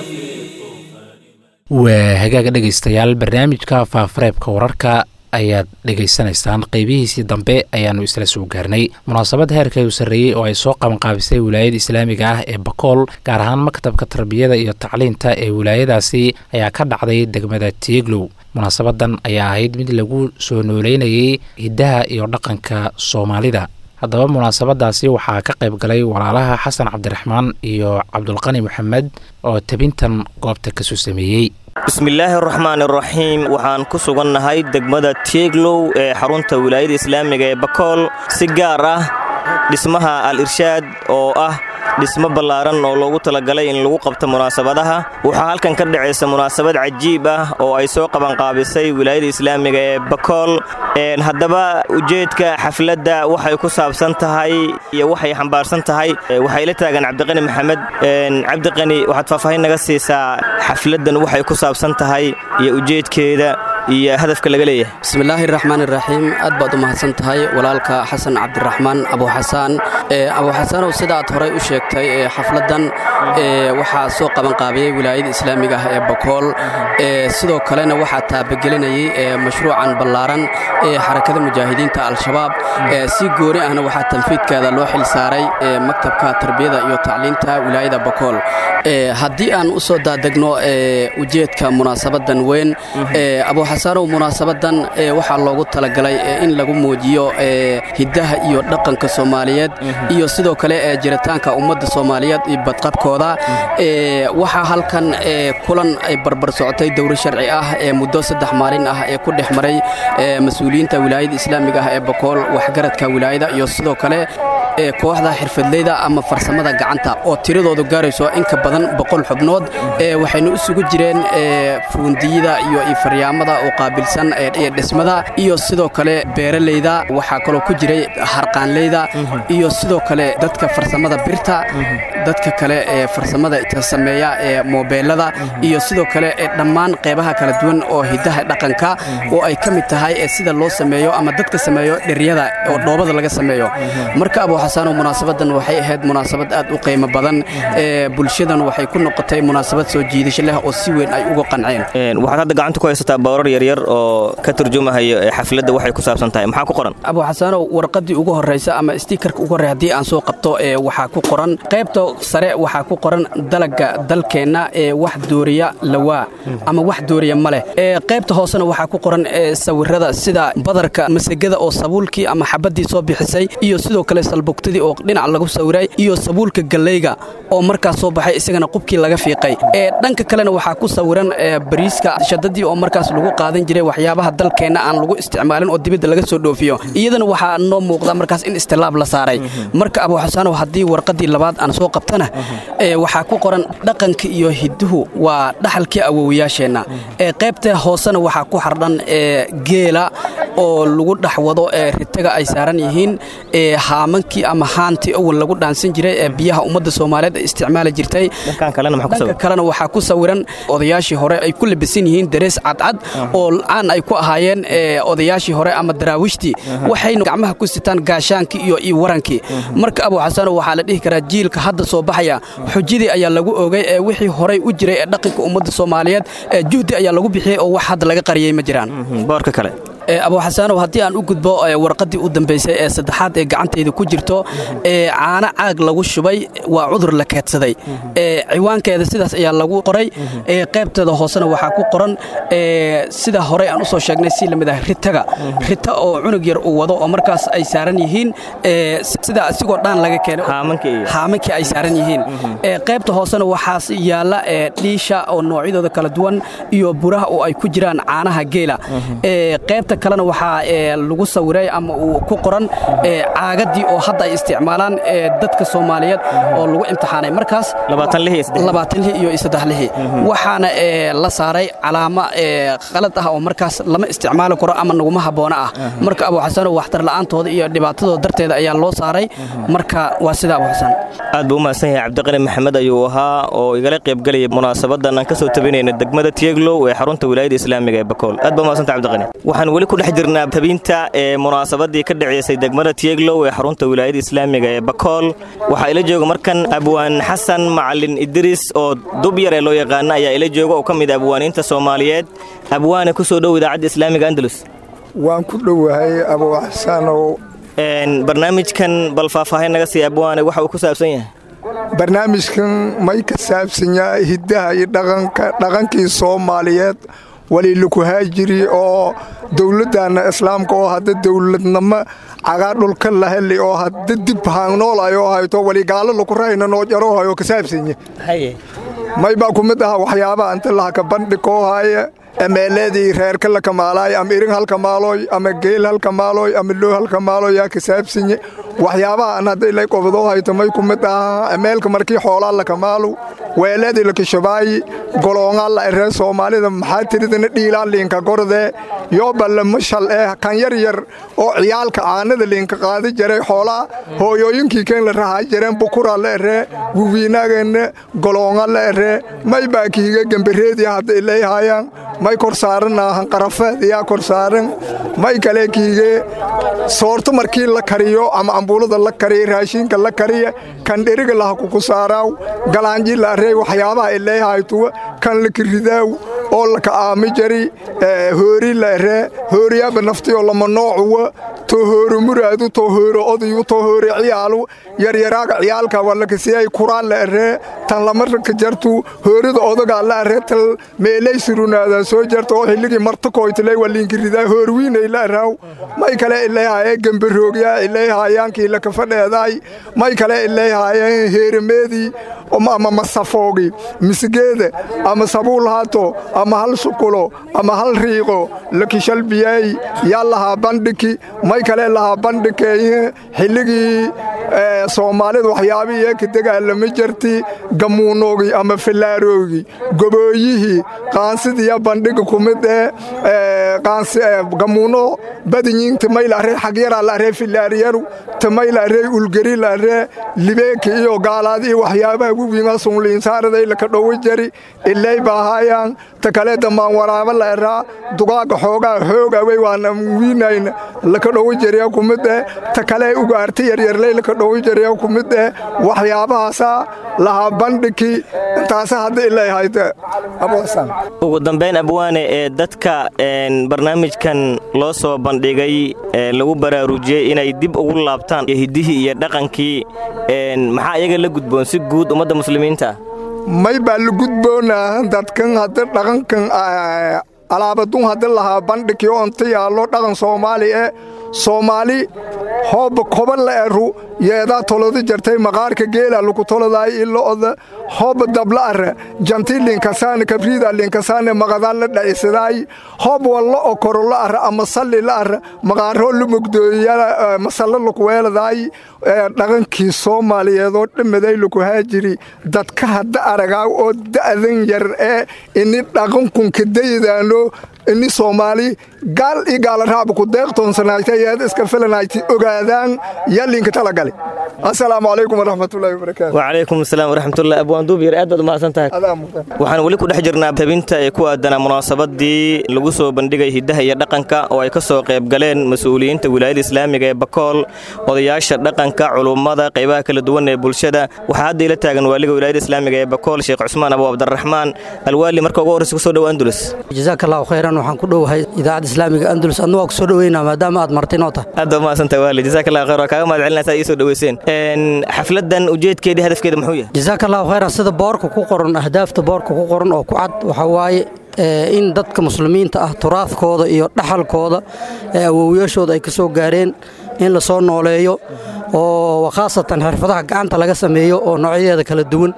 waa hagaaga dhegaystayaal barnaamijka faafareebka wararka ayaad dhegaysanaysaan qeybihiisii dambe ayaannu isla soo gaarnay munaasabad heerka u sarreeyey oo ay soo qabanqaabisay wilaayada islaamiga ah ee bakool gaar ahaan maktabka tarbiyada iyo tacliinta ee wilaayadaasi ayaa ka dhacday degmada tieglow munaasabadan ayaa ahayd mid lagu soo nooleynayay hiddaha iyo dhaqanka soomaalida haddaba munaasabadaasi waxaa ka qayb galay walaalaha xasan cabdiraxmaan iyo cabdulqani maxamed oo tebintan goobta kasoo sameeyey bismillaahi araxmaan araxiim waxaan ku sugannahay degmada tieglow ee xarunta wilaayada islaamiga ee bakool si gaar ah dhismaha al-irshaad oo ah dhismo ballaaran oo loogu talagalay in lagu qabto munaasabadaha waxaa halkan ka dhacaysa munaasabad cajiib ah oo ay soo qabanqaabisay wilaayada islaamiga ee bakool haddaba ujeedka xafladda waxay ku saabsan tahay iyo waxay xambaarsan tahay waxay la taagan cabdiqani maxamed cabdiqani waxaad faahfaahin naga siisaa xafladdan waxay ku saabsan tahay iyo ujeedkeeda iyo hadafka laga leeyahay bismillaahi raxmaan iraxiim aad baad u mahadsan tahay walaalka xasan cabdiraxmaan abuuxasaan abuuxasaanow sidaaad horey u sheegtay xafladdan waxaa soo qabanqaabiyey wilaayada islaamiga ah ee bakool sidoo kalena waxaa taabagelinayay mashruucan ballaaran ee xarakada mujaahidiinta al-shabaab si gooni ahna waxaa tanfiidkeeda loo xil saaray maktabka tarbiyada iyo tacliinta wilaayada bakool haddii aan u soo daadegno ujeedka munaasabadan weyn abuuxasaanow munaasabadan waxaa loogu talagalay in lagu muujiyo hiddaha iyo dhaqanka soomaaliyeed iyo sidoo kale jiritaanka ummadda soomaaliyeed iyo badqabkooda waxaa halkan kulan ay barbar socotay dowro sharci ah ee muddo saddex maalin ah ee ku dhex maray mas-uuliyiinta wilaayada islaamiga ah ee bakool waxgaradka wilaayada iyo sidoo kale kooxda xirfadleyda ama farsamada gacanta oo tiradoodu gaarayso in ka badan boqol xubnood waxayna isugu jireen fuundiyada iyo faryaamada oo qaabilsan dhismada iyo sidoo kale beeraleyda waxaa kaloo ku jiray harqaanleyda iyo sidoo kale dadka farsamada birta dadka kale ee farsamada sameeya ee moobeelada iyo sidoo kale dhammaan qeybaha kala duwan oo hidaha dhaqanka oo ay ka mid tahay sida loo sameeyo ama dadka sameeyo dheryada oo dhoobada laga sameeyo marka abuuxasaanow munaasabadan waxay ahayd munaasabad aad u qiimo badan bulshadan waxay ku noqotay munaasabad soo jiidasho leh oo si weyn ay uga qanceen waxaad hadda gacanta ku haysataa boorar yaryar oo ka turjumahayo xafladda waxay ku saabsan tahay maxaa ku qoran abuuxasaanow warqaddii ugu horraysa ama stiikarka ugu horrey haddii aan soo qabto waxaa ku qoran qaybta sare waxaa ku qoran dalagga dalkeenna ee wax dooriya lawaa ama wax dooriya ma leh qaybta hoosena waxaa ku qoran sawirada sida badarka masagada oo sabuulkii ama xabaddii soo bixisay iyo sidoo kale salbugtadii oo dhinac lagu sawiray iyo sabuulka gallayga oo markaas soo baxay isagana qubkii laga fiiqay dhanka kalena waxaa ku sawiran bariiska shadadii oo markaas lagu qaadan jiray waxyaabaha dalkeenna aan lagu isticmaalin oo dibadda laga soo dhoofiyo iyadana waxaa noo muuqda markaas in istilaab la saaray marka abuuxasaanow haddii warqaddii labaad aan soo qabtana waxaa ku qoran dhaqanka iyo hidduhu waa dhaxalkii awowayaasheenna qaybta hoosena waxaa ku xardhan geela oo lagu dhex wado ritaga ay saaran yihiin haamankii ama haantii awal lagu dhaansan jiray ee biyaha ummadda soomaaliyeed ay isticmaali jirtay dhanka kalena waxaa ku sawiran odayaashii hore ay ku labisan yihiin darees cadcad oo caan ay ku ahaayeen odayaashii hore ama daraawiishtii waxayna gacmaha ku sitaan gaashaankii iyo iyo warankii marka abuuxasaanow waxaa la dhihi karaa jiilka hadda soo baxaya xujadii ayaa lagu oogay ee wixii horay u jiray ee dhaqanka ummadda soomaaliyeed juhdi ayaa lagu bixiyey oo wax hadda laga qariyey ma jiraan boorka kale abuuxasaanow haddii aan u gudbo warqaddii u dambaysay ee saddexaad ee gacantayda ku jirto caano caag lagu shubay waa cudur la keedsaday ciwaankeeda sidaas ayaa lagu qoray qaybteeda hoosena waxaa ku qoran sida horey aan usoo sheegnay si lamid ah ritaga rita oo cunug yar uu wado oo markaas ay saaran yihiin sida asigoo dhaan laga keenay haamankii ay saaran yihiin qaybta hoosena waxaas yaalla dhiisha oo noocyadooda kala duwan iyo buraha oo ay ku jiraan caanaha geela qaybta kalena waxaa lagu sawiray ama uu ku qoran caagadii oo hadda ay isticmaalaan dadka soomaaliyeed oo lagu imtixaanay markaas labaatanlihii iyo saddexlihii waxaana la saaray calaamo qalad ah oo markaas lama isticmaali karo ama naguma habboona ah marka abuuxasano waxtar la'aantooda iyo dhibaatadooda darteeda ayaa loo saaray marka waa sida abuuxasan aad buu u mahadsan yahay cabdiqani maxamed ayuu ahaa oo igala qaybgelaya munaasabadan aan ka soo tabinayna degmada tieglow ee xarunta wilaayada islaamiga ee bakool aad baa umahadsanta cabdiqani waxaan weli ku dhex jirnaa tabinta ee munaasabadii ka dhaceysay degmada tieglow ee xarunta wilaayada islaamiga ee bakool waxaa ila jooga markan abwaan xasan macalin idriis oo dub yar ee loo yaqaana ayaa ila jooga oo ka mid abwaaniinta soomaaliyeed abwaane ku soo dhow idaacadda islaamiga andalus waan ku dhowahay abuu xasanow barnaamijkan bal faahfaahin naga sii abwaane waxa uu ku saabsan yahay barnaamijkan may ka saabsan yahay hiddaha iyo dhaqankii soomaaliyeed walilaku haajiri oo dowladdaanna islaamka oo hadda dowladnamo cagaa dhulka la heli oo hadda dib haanoolayo hayto waligaalo laku rahayna noo jarohayo ka saabsanye may baa ku mid aha waxyaabaha inta lahaka bandhikoo haya emeeladii reerka la kamaalaayo ama irin halka maalooy ama geel halka maalooy ama loo halka maalooy yaa ka saabsanye waxyaabaha an hadda ilay qobdoo hayto may ku mid aha emeelka markii xoolaa la kamaalow weeladii la kishabaayi goloongaa la eree soomaalida maxaa tiridana dhiilaan liinka gordee yooba lama shal eh kan yar yar oo ciyaalka caanada liinka qaadi jiray xoolaa hooyooyinkii keen la rahaa jireen bukura la eree wiwiinaageenna goloonga la eree may baa kiiga gembareediya hadda ilayhaayaan may kor saaranaa hanqarafeed iyaa kor saaran may kale kiige soorto markii la kariyo ama ambuulada la kariya raashiinka la kariya kan dheriga laha kuku saaraaw galaanji la arey waxyaabaha ilayhaytuwa kan la kiridaaw oo laka aami jari hoori la eree hooriyaaba naftiyoo lama noocuwa too hooro muraadu too hooro odayu too hoore ciyaalu yaryaraaga ciyaalka walakasiyay kuraan la eree tan lamarka jartu hoorida odagaa la eree tal meelay surunaadaa soo jarta oo xilligii martakoytilay waliinkiridaa hoorwiinay la eraaw may kale ilayhaayee gembaroogyaa ilayhaayaankii lakafadheedaay may kale ilayhaayeen heerameedii ama masafoogi misigeeda ama sabuul haato ama hal sukulo ama hal riiqo lakishalbiyaay yaa lahaa bandhiki may kale lahaa bandhikeeye xilligii soomaalida waxyaabihii ka dagaalama jirti gamuunoogii ama filaaroogi gobooyihii qaansidiya bandhiga kumid ee gamuuno badinyiin timaylaree xagyaraa laree filaariyaru timaylaree ulgeri laree libeeki iyo gaalaadii waxyaabaha wiwiinga sunliinsaaraday laka dhowi jari ilay baahayaan ta kale damaan waraaba la eraa dugaaga xoogaa xoogawey waana wiinayna laka dhowi jariya kumid eh ta kale ugaarti yaryarley laka dhowi jariya kumid eh waxyaabahaasa lahaa bandhiki intaasa hadda ilay hayte ugu dambayn abwaane ee dadka barnaamijkan loo soo bandhigay lagu baraarujiyey inay dib ugu laabtaan hiddihii iyo dhaqankii maxaa iyaga la gudboon si guud ummadda muslimiinta may baa la gudboonaa dadkan hadda dhaqankan alaabadun hadda lahaa bandhigii onta yaallo dhaqan soomaali e soomaali hooba koba la eru yeedaa tolodi jartay maqaarka geela lagu tolodaay ilo'oda hooba dabla arre janti linkasaane kabriida linkasaane maqadaa la dhacisidaay hoob walla o koro la arre ama salli la arre maqaaroo la mugdooya masallo lakuweeladaay dhaqankii soomaaliyeedoo dhammaday laku haajiri dadka hadda aragaaw oo da'dan yar ee ini dhaqankunka daydaano ini soomaali gaal io gaalaraaba ku deeqtoonsanaayta yeeda iska filanayti ogaadaan yalinka talagali assalaamu calaykum waraxmatullahi wabarakaatu wacalaykum asalaam waraxmatullahi abwaan duubyar aad baad umahadsan tahay waxaan weli ku dhex jirnaa tabinta ee ku aadanaa munaasabadii lagu soo bandhigay hiddaha iyo dhaqanka oo ay ka soo qayb galeen mas-uuliyiinta wilaayada islaamiga ee bakool odayaasha dhaqanka culummada qaybaha kala duwan ee bulshada waxaa hadda ila taagan waaliga wilaayada islaamiga ee bakool sheekh cusmaan abu cabdiraxmaan alwaali marka ugu horreysa kusoo dhow andulus jazaak allahu khayran waxaan ku dhowahay idaacadda islaamiga andulus adna waa ku soo dhoweynaa maadaama aad martay noo tahay aad baa umahadsantahay waali jazaak allahu khayr waa kaaga mahad celinaysaa ii soo dhoweyseen xafladan ujeedkeedii hadafkeeda muxuu yahay jazaak allahu khayran sida boorka ku qoran ahdaafta boorka ku qoran oo ku cad waxaa waaye in dadka muslimiinta ah turaadkooda iyo dhaxalkooda ee awowyaashooda ay ka soo gaareen in la soo nooleeyo oo khaasatan xirfadaha gacanta laga sameeyo oo noocyadeeda kala duwan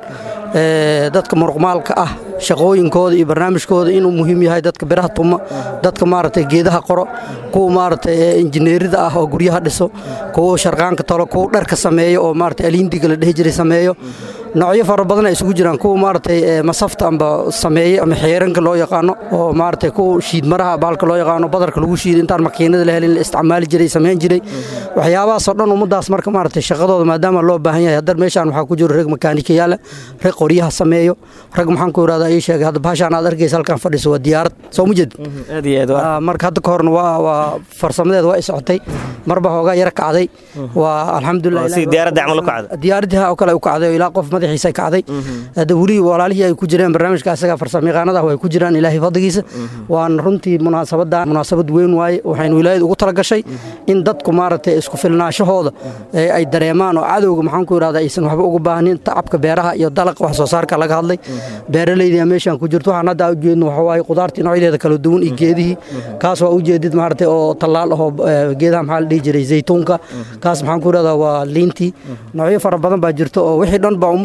dadka muruqmaalka ah shaqooyinkooda iyo barnaamijkooda inuu muhiim yahay dadka biraha tuma dadka maaragtay geedaha qoro kuwa maaragtay injineerida ah oo guryaha dhiso kuwa sharqaanka tolo kuwa dharka sameeyo oo maaragtay aliindiga la dhehi jiray sameeyo noocyo fara badan ay isugu jiraan kuwa maaragtay masafta amba sameeye ama xeeranka loo yaqaano oo maaragtay kuwa shiidmaraha baalka loo yaqaano badarka lagu shiido intaan makiinada la helin la isticmaali jiray samayn jiray waxyaabahaasoo dhan ummadaas marka maaragtay shaqadooda maadaama loo baahan yahay haddar meeshaan waxaa ku jiro rag makaanikayaala rag qoryaha sameeyo rag maxaan ku irahdaa ii sheegay hadda bahashaan aad arkaysa halkan fadhiso waa diyaarad soo ma jeed aad iyo aad marka hadda ka horna waa waa farsamadeeda waa i socotay marba hoogaa yara kacday waa alxamdulilah si diyaaradda camal u kacda diyaaradii oo kale u kacday oo ilaa qof madaxiisa kacday hadda weli walaalihii ay ku jireen barnaamijka asaga farsamayaqaanada ah way ku jiraan ilaahay fadligiisa waan runtii munaasabada munaasabad weyn waaye waxaynu wilaayad ugu talagashay in dadku maaragtay isku filnaashahooda ay dareemaan oo cadowga maxaan ku irahdaa aysan waxba uga baahnin tacabka beeraha iyo dalaqa wax soo saarka laga hadlay beeraleyda meeshaan ku jirto waxaan hadda ujeedno waxa waaye qudaartii noocyadeeda kala duwan iyo geedihii kaas waa ujeedid maaragtay oo tallaal ahoo geedaha maxaa la dhihi jiray zaytuunka kaas maxaan ku irahdaa waa liintii noocyo fara badan baa jirto oo wixii dhan baa ummadda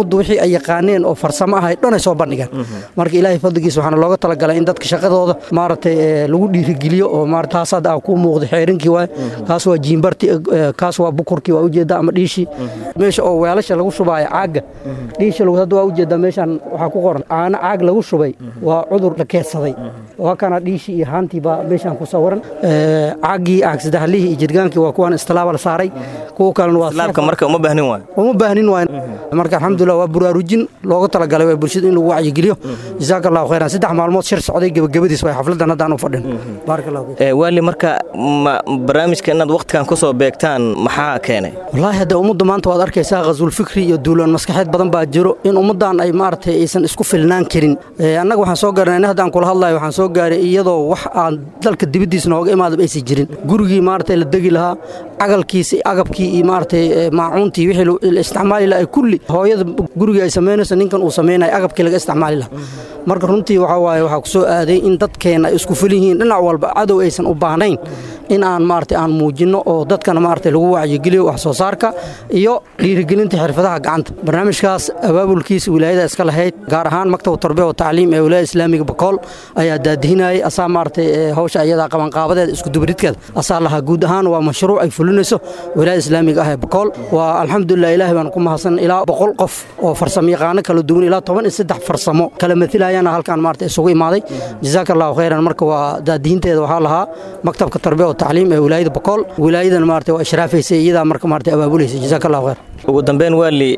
ummaddu wixii ay yaqaaneen oo farsamo ahay dhanay soo bandhigeen marka ilaahay fadligiisa waxaana looga talagalay in dadka shaqadooda maaragtay lagu dhiirigeliyo oo maarata taas hadda aa kuu muuqda xeerinkii waay kaas waa jiimbarti kaas waa bukurkii waa ujeedda ama dhiishii meesha oo weelasha lagu shubaayo caagga dhiisha hadda waa ujeeddaa meeshaan waxaa ku qoran caano caag lagu shubay waa cudur la keedsaday waa kana dhiishii iyo haantii baa meeshaan ku sawiran caaggii caag saddexlihii iyo jirgaankii waa kuwaan istilaaba la saaray kuwa kalena waa islaamka marka uma baahnin waay uma baahnin waay marka alxamdulilah waa buraarujin looga talagalay waa bulshada in lagu wacyigeliyo jazaaka allahu khayran saddex maalmood shir socday gebagabadiis way xafladan haddaan u fadhin baaraka allahu fiik waali marka barnaamijka inaad wakhtigan ku soo beegtaan maxaa keenay wallaahi hadda ummadda maanta waad arkaysaa khasuul fikri iyo duulaan maskaxeed badan baa jiro in ummaddan ay maaragtay aysan isku filnaan karin annaga waxaan soo gaaray in haddaan kula hadlayo waxaan soo gaaray iyadoo wax aan dalka dibaddiisa nooga imaadaba aysan jirin gurigii maaragtay la degi lahaa cagalkiisa agabkii iyo maaragtay maacuuntii wixii la isticmaali lahaa kulli hooyada gurigii ay samaynayso ninkan uu samaynayo agabkii laga isticmaali lahaa marka runtii waxaa waaye waxaa ku soo aaday in dadkeenna ay isku filan yihiin dhinac walba cadow aysan u baahnayn in aan maaragtay aan muujinno oo dadkana maaragtay lagu wacyigeliyo wax soo saarka iyo dhiirigelinta xirfadaha gacanta barnaamijkaas abaabulkiisa wilaayada iska lahayd gaar ahaan maktab tarbiya wa tacliim ee wilaayada islaamiga bakool ayaa daadihinayay asaa maaragtay hawsha iyadaa qabanqaabadeeda isku dubridkeeda asaa lahaa guud ahaan waa mashruuc ay fulinayso wilaayada islaamiga ah ee bakool waa alxamdulilah ilaahay baan ku mahadsan ilaa boqol qof oo farsamo yaqaano kala duwan ilaa toban iyo saddex farsamo kala matilayana halkaan maaragtay isugu imaaday jazaaka allahu khayran marka waa daadihinteeda waxaa lahaa maktabka tarbiya tacliim ee wilaayada bakool wilaayadan maarata waa ishraafaysa iyadaa marka maarata abaabulaysa jazaaka allahu khayr ugu dambeyn waali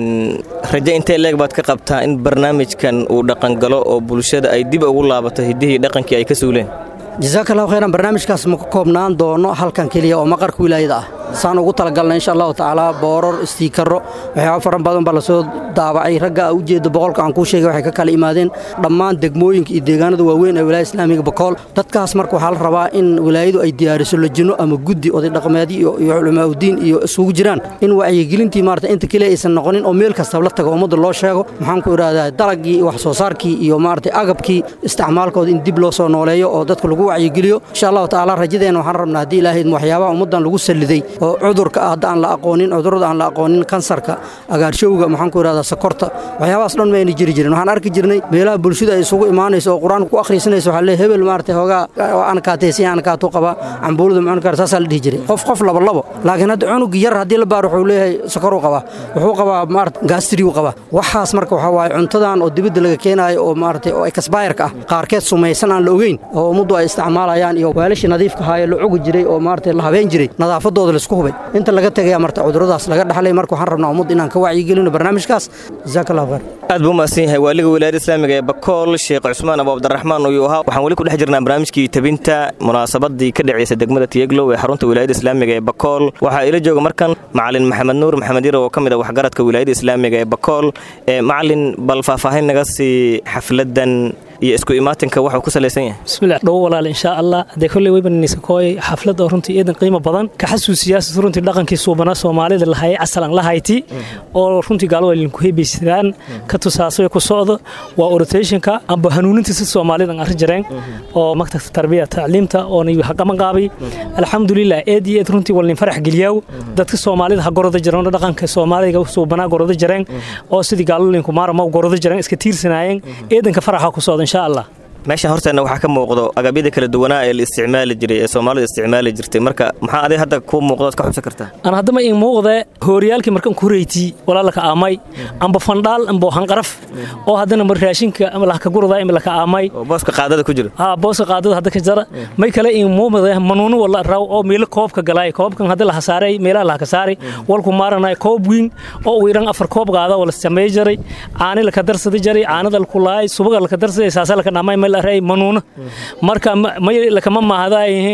raje intee leeg baad ka qabtaa in barnaamijkan uu dhaqangalo oo bulshada ay dib ugu laabato hiddihii dhaqankii ay ka suuleen jazaaka allahu khayran barnaamijkaas ma ka koobnaan doono halkan keliya oo maqarka wilaayada ah saan ugu talagalna insha allahu tacaala booror istiikaro waxyaaba faran badan baa lasoo daabacay ragga a ujeeda boqolka aan kuu sheegay waxay ka kala imaadeen dhammaan degmooyinka iyo deegaanada waaweyn ee wilaayada islaamiga bakool dadkaas marka waxaa la rabaa in wilaayadu ay diyaariso lajino ama guddi oday dhaqameedyo iyo culamaauddiin iyo isugu jiraan in wacyigelintii maarata inta keliya aysan noqonin oo meel kastaba la tago ummadda loo sheego maxaan ku idhahdaa dalagii wax soo saarkii iyo maarata agabkii isticmaalkooda in dib loo soo nooleeyo oo dadka lagu wacyigeliyo insha allahu tacaala rajadeenna waxaan rabnaa haddii ilaahayd waxyaabaha ummaddan lagu salliday oo cudurka ah hadda aan la aqoonin cudurrada aan la aqoonin kansarka agaarshowga maxaan ku idhahdaa sokorta waxyaabahaas dhan mayna jiri jirin waxaan arki jirnay meelaha bulshada ay isugu imaanayso oo qur-aanka ku akhriisanayso waxaa leeyahay hebel maaragtay hoogaa aan kaataysan aan kaatuu qabaa cambuulada macun kara saasaa la dhihi jiray qof qof laba labo laakiin hadda cunug yar haddii la baaro wuxuu leeyahay sokoruu qabaa wuxuu qabaa maarata gaastiriyu qabaa waxaas marka waxaa waaye cuntadan oo dibadda laga keenaayo oo maaragtay oo exbayarka ah qaarkeed sumaysan aan la ogeyn oo ummaddu ay isticmaalayaan iyo weelashii nadiifka ahaayee la cugi jiray oo maaragtay la habeen jiray nadaafadooda laisku hubay inta laga tegaya marta cuduradaas laga dhaxlay marka waxaan rabnaa ummad inaan ka wacyigelino barnaamijkaas jazaaka allahu khayr aad buu mahadsan yahay waaliga wilaayada islaamiga ee bakool sheekh cusmaan abu cabdiraxmaan uyuu ahaa waxaan weli ku dhex jirnaa barnaamijkii tabinta munaasabadii ka dhacaysa degmada tiyeglow ee xarunta wilaayada islaamiga ee bakool waxaa ila jooga markan macalin maxamed nuur maxamed yar oo ka mid ah waxgaradka wilaayada islaamiga ee bakool macalin bal faahfaahin naga sii xafladan iyo isku imaatinka waxuu ku salaysan yahay bismillaah dhowo walaal insha allah hadee kolley weybananiska kooy xaflad oo runtii eedan qiimo badan ka xasuusiyaas runtii dhaqankii suubanaa soomaalida lahayay casalan lahayti oo runtii gaalo linku hebaysiraan ka tusaasoy ku socdo waa orotationka amba hanuunintiisa soomaalidan arrin jareen oo maktabka tarbiya tacliimta oona haqaman qaabay alxamdulilah eed iyo eed runtii walnin farax geliyaaw dadka soomaalida ha goroda jareen dhaqanka soomaaliga suubanaa goroda jareen oo sidii gaalo linku maarama goroda jareen iska tiirsanaayeen eedanka faraxa ku socda insha allah meeshan horteenna waxaa ka muuqdo agabyada kala duwanaa ee la isticmaali jiray ee soomaalida isticmaali jirtay marka maxaa adig hadda kuu muuqdood ka xubsan kartaa aan haddama in muuqde hooriyaalkii markan ku reyti walaalaka aamay amba fandhaal amba hanqaraf oo haddana mar raashinka ama lahka gurada ima laka aamay booska qaadada ku jira haa booska qaadada hadda ka jara may kale in muuqde manuuno wala raw oo meelo koobka galay koobkan hadda laha saaray meelaha laha ka saaray walku maaranay koob wiin oo uu iran afar koob qaada wala samay jaray caani laka darsada jaray caanada laku laay subaga laka darsaday saasa laka dhamay meel aray manuuno marka may lakama maahdaayhe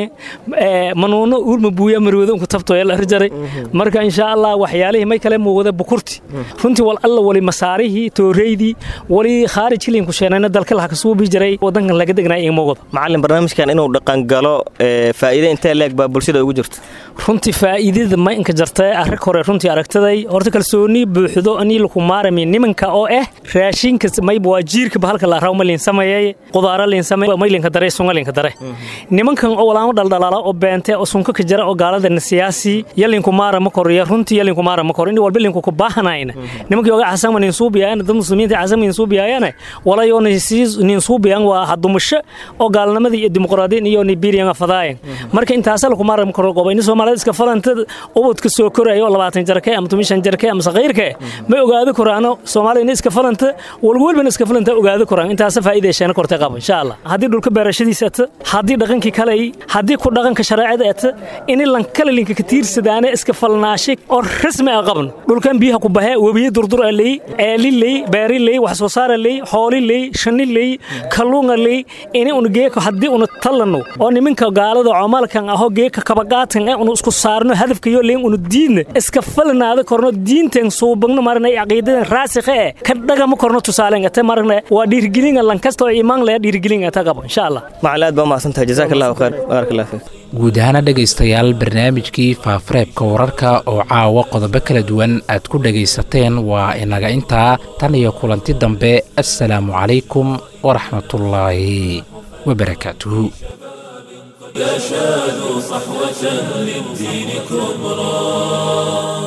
manuuno uurma buuya marwado unku tabtoya la jaray marka insha allah waxyaalihii may kale muuqda bukurti runtii wal alla wali masaarihii tooreydii wali khaarij kiliin ku sheenayna dalka laha kasuubi jiray wadankan laga degnaa in muuqda macalin barnaamijkan inuu dhaqangalo faa'iide intee leeg baa bulshada ugu jirta runtii faa'iidada ma inka jartay arag hore runtii aragtaday horta kalsooni buuxdo anii laku maarami nimanka oo ah raashinka mayba waa jiirka bahalka la raw malin sameeyay qudaara liinsame maylinka dare sungalinka dare nimankan oo walaamo dhaldhalaala oo beente oo sunka ka jira oo gaaladana siyaasi yalinku maara ma koriya runtii yalinku maara ma koro in walba linku ku baahanayna nimankii oga casama nin suubiyaayana dad muslimiinta casama nin suubiyaayana walayo nin suubiyaan waa hadumusho oo gaalnimadii iyo dimuqraadiyin iyo nibiriyan afadaayan marka intaasa laku maara ma koro qoba in soomaalida iska falanta ubadka soo korayo labaatan jarke ama tomishan jarke ama saqiirke ma ogaado koraano soomaalida in iska falanta walwalbana iska falanta ogaado koraan intaasa faa'iideysheena kortay qaba insha allah haddii dhulka beerashadiisa ata haddii dhaqankii kaley haddii ku dhaqanka shareecada ata in lan kale linka ka tiirsadaane iska falnaashay oo rasmi ah qabno dhulkan biyaha ku bahee webiye durdur ley eeli ley beeri ley wax soo saara ley xooli ley shani ley kalluunga ley ini unu geeka haddii unu tallanno oo niminka gaalada coomalkan ahoo geeka kabagaatan ee unu isku saarno hadafkayo leyn unu diidna iska falnaada korno diintan suubagno marna caqiidadan raasikha eh ka dhagama korno tusaaleen ate marna waa dhiirgelinga lankasta oo imaan laya dhiirgelinga ta qabo insha allah macala aad baa mahadsantahay jazaaka allahu khayr baarak allah fiik guud ahaana dhegaystayaal barnaamijkii faafareebka wararka oo caawa qodobo kala duwan aad ku dhegaysateen waa inaga intaa tan iyo kulanti dambe assalaamu calaykum waraxmatullaahi wabarakaatuhu أشادوا صحوة للدين كبرى